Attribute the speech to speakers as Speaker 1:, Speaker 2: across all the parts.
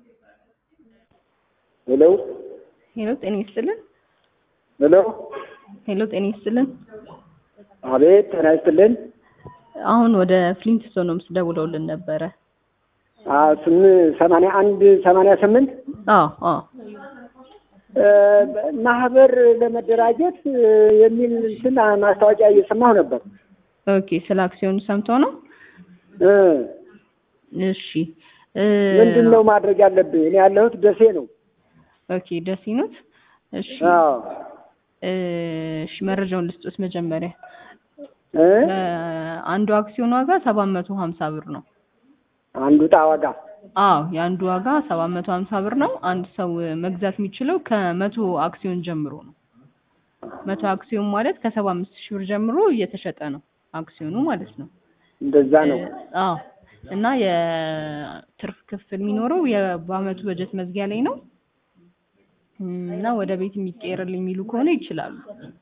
Speaker 1: ሄሎ
Speaker 2: ሄሎ ጤና ይስጥልን።
Speaker 1: ሄሎ
Speaker 2: ሄሎ ጤና ይስጥልን።
Speaker 1: አቤት ጤና ይስጥልን።
Speaker 2: አሁን ወደ ፍሊንትስቶንስ ደውለውልን ነበረ።
Speaker 1: ስም ሰማንያ አንድ ሰማንያ ስምንት
Speaker 2: አዎ አዎ
Speaker 1: ማህበር ለመደራጀት የሚል እንትን ማስታወቂያ እየሰማሁ ነበር።
Speaker 2: ኦኬ ስለ አክሲዮን ሰምተው ነው?
Speaker 1: እ
Speaker 2: እሺ እ
Speaker 1: ምንድን ነው ማድረግ ያለብህ? እኔ ያለሁት ደሴ ነው።
Speaker 2: ኦኬ ደስ ይኖት። እሺ
Speaker 1: አዎ
Speaker 2: እ እሺ መረጃውን ልስጦት መጀመሪያ
Speaker 1: እ
Speaker 2: እ አንዱ አክሲዮን ዋጋ ሰባት መቶ ሀምሳ ብር ነው።
Speaker 1: አንዱ ዕጣ ዋጋ
Speaker 2: አዎ የአንዱ ዋጋ ሰባት መቶ ሀምሳ ብር ነው። አንድ ሰው መግዛት የሚችለው ከመቶ አክሲዮን ጀምሮ ነው። መቶ አክሲዮን ማለት ከሰባ አምስት ሺህ ብር ጀምሮ እየተሸጠ ነው አክሲዮኑ ማለት ነው።
Speaker 1: እንደዛ ነው።
Speaker 2: አዎ እና የትርፍ ክፍል የሚኖረው የ- በአመቱ በጀት መዝጊያ ላይ ነው እም፣ እና ወደ ቤት የሚቀየርልኝ የሚሉ ከሆነ ይችላሉ።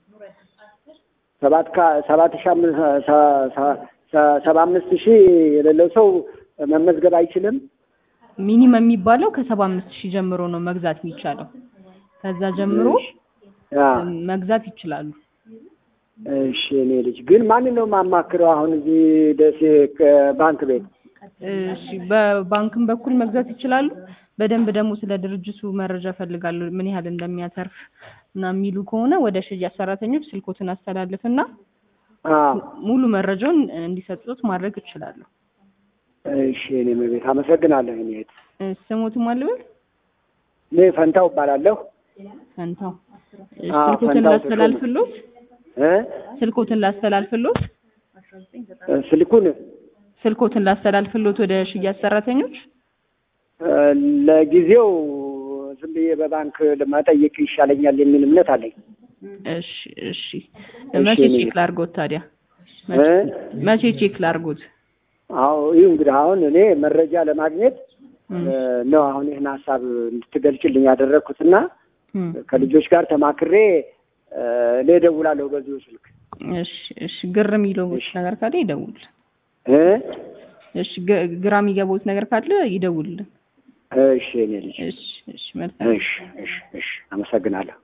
Speaker 1: ሰባት ከ- ሰባት ሺህ አምስት ሰ- ሰ- ሰ- ሰባ አምስት ሺህ የሌለው ሰው መመዝገብ አይችልም።
Speaker 2: ሚኒመም የሚባለው ከሰባ አምስት ሺህ ጀምሮ ነው መግዛት የሚቻለው። ከዛ ጀምሮ
Speaker 1: አ
Speaker 2: እም፣ መግዛት ይችላሉ።
Speaker 1: እሺ እኔ ልጅ ግን ማንን ነው የማማክረው? አሁን እዚህ ደሴ ባንክ ቤት
Speaker 2: እሺ በባንክም በኩል መግዛት ይችላሉ። በደንብ ደግሞ ስለ ድርጅቱ መረጃ ፈልጋለሁ ምን ያህል እንደሚያተርፍ እና የሚሉ ከሆነ ወደ ሽያጭ ሰራተኞች ስልኮትን አስተላልፍና
Speaker 1: አ
Speaker 2: ሙሉ መረጃውን እንዲሰጡት ማድረግ እችላለሁ።
Speaker 1: እሺ እኔ መቤት አመሰግናለሁ። እኔ እህት
Speaker 2: እ፣ ስሞትም አልበል
Speaker 1: እኔ ፈንታው እባላለሁ።
Speaker 2: ፈንታው እሺ፣
Speaker 1: አዎ፣
Speaker 2: ስልኮትን
Speaker 1: ፈንታው
Speaker 2: ላስተላልፍሎት
Speaker 1: እ
Speaker 2: ስልኮትን ላስተላልፍሎት
Speaker 1: ስልኩን
Speaker 2: ስልኮትን ላስተላልፍሎት ወደ ሽያጭ ሰራተኞች
Speaker 1: እ፣ ለጊዜው ዝም ብዬ በባንክ መጠየቅ ይሻለኛል የሚል እምነት አለኝ።
Speaker 2: እሺ እሺ
Speaker 1: እሺ፣
Speaker 2: መቼ
Speaker 1: እኔ-
Speaker 2: ቼክ ላድርጎት ታዲያ
Speaker 1: እ?
Speaker 2: መቼ ቼክ ላድርጎት
Speaker 1: አዎ ይህ እንግዲህ አሁን እኔ መረጃ ለማግኘት
Speaker 2: እም፣
Speaker 1: እ፣ ነው አሁን ይህን ሀሳብ እንድትገልጭልኝ ያደረግኩትና
Speaker 2: እም።
Speaker 1: ከልጆች ጋር ተማክሬ እ፣ እኔ እደውላለሁ በዚሁ ስልክ
Speaker 2: እሺ እሺ ግር የሚለው
Speaker 1: እሺ።
Speaker 2: ነገር ካለ ይደውል።
Speaker 1: እ?
Speaker 2: እሺ ግ- ግራ የሚገባውት ነገር ካለ ይደውልልን።
Speaker 1: እሺ እኔ ልጅ
Speaker 2: እሺ እሺ መልካም
Speaker 1: እሺ እሺ እሺ አመሰግናለሁ።